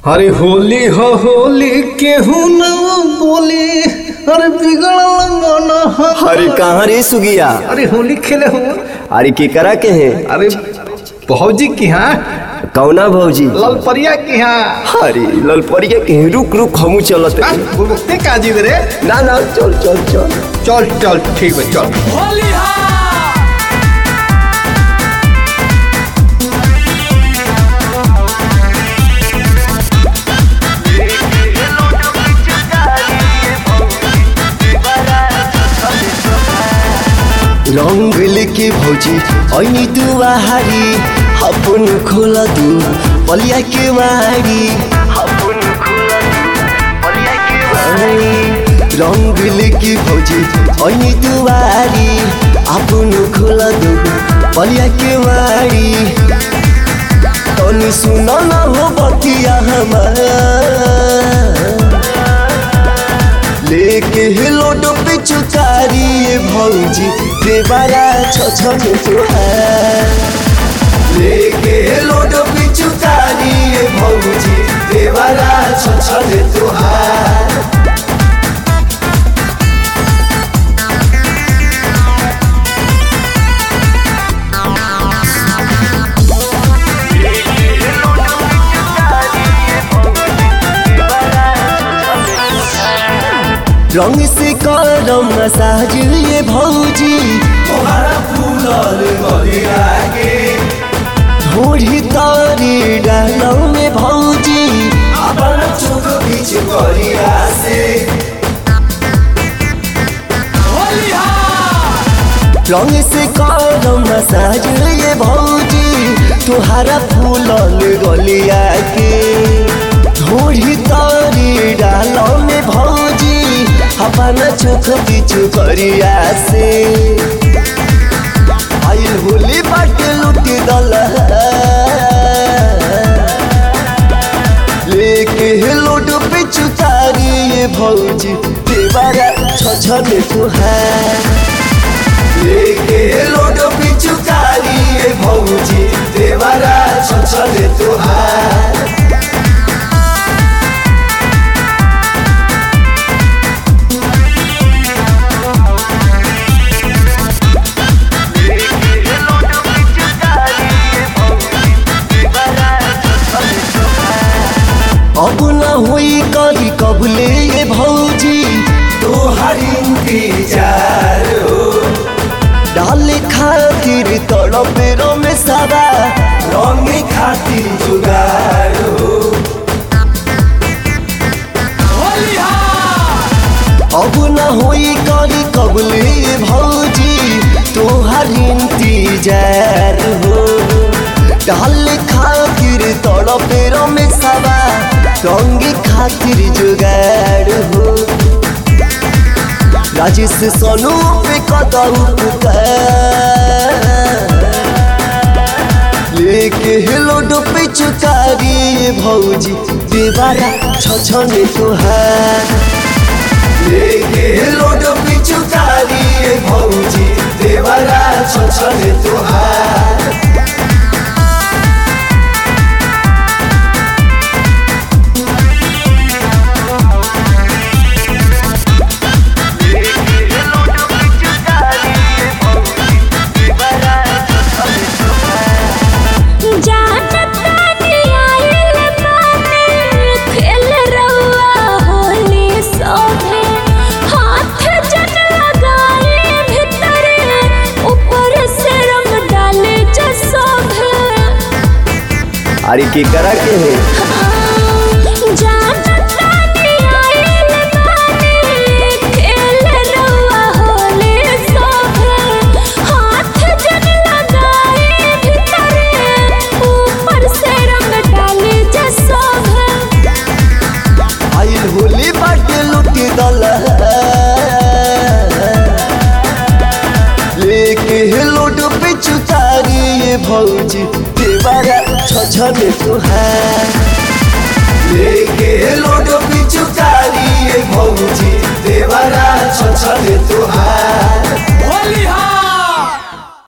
अरे होली हो होली केहू न बोली अरे बिगड़ल मन ह। अरे कहाँ रे सुगिया अरे होली खेले हो अरे केकरा के है अरे भौजी की हाँ कौना भौजी ललपरिया की हाँ अरे ललपरिया के हैं, रुक रुक हमू चलत आ, हैं। बुलबुकते का जी रे ना ना चल चल चल चल चल ठीक है चल रंग लेके भौजी ऐनी दुआरी अपन खोला दू पलिया के मारी अपन खोला दू पलिया के मारी रंग लेके भौजी ऐनी दुआरी अपन खोला दू पलिया के मारी तनी सुन न हो बतिया हमारा लेके हिलोड पे चुकारी ये भौजी देवारा छ छ के तुहार लेके हिलोड पे चुकारी ये भौजी देवारा छ छ के तुहार रंग से करम मसाज ये भौजी तुम्हारा फूलल गलिया के ढोढ़ी तारी डालो में भौजी अपन चुक बीच गलिया से रंग से करम मसाज ये भौजी तुहारा फूलल गलिया के ढोढ़ी तारी डालो में भौजी अपन चुख पीछू करिया से आइल होली बाटे लुटी दल लेके लोड पे चुतारी ये भौजी देवारा छ छ में तुहार लेके लोड पे चुतारी ये भौजी देवारा छ छ में तुहार अब न हुई कभी कबले ये भौजी तोहरी इंतजार हो डाले खातिर तड़प में सारा रंग खातिर जुगार हो अब न हुई कभी कबले ये भौजी तोहरी इंतजार हो डाल खातिर तड़प में सारा रंग खातिर जुगाड़ हो राजेश सोनू पे कदम लेके हिलोड पे चुकारी ये भौजी देवारा छ छ में तुहार लेके हिलोड पे चुकारी ये भौजी देवारा छ छ में तुहार अरे के करा के है आइल होली बाटे लुटी दल लेके हिलोड पे चुतारी ये भौजी देवारा छ छ में तुहार लेके हिलोड पे चुतारी ये भौजी देवारा छ छ में तुहार होली हा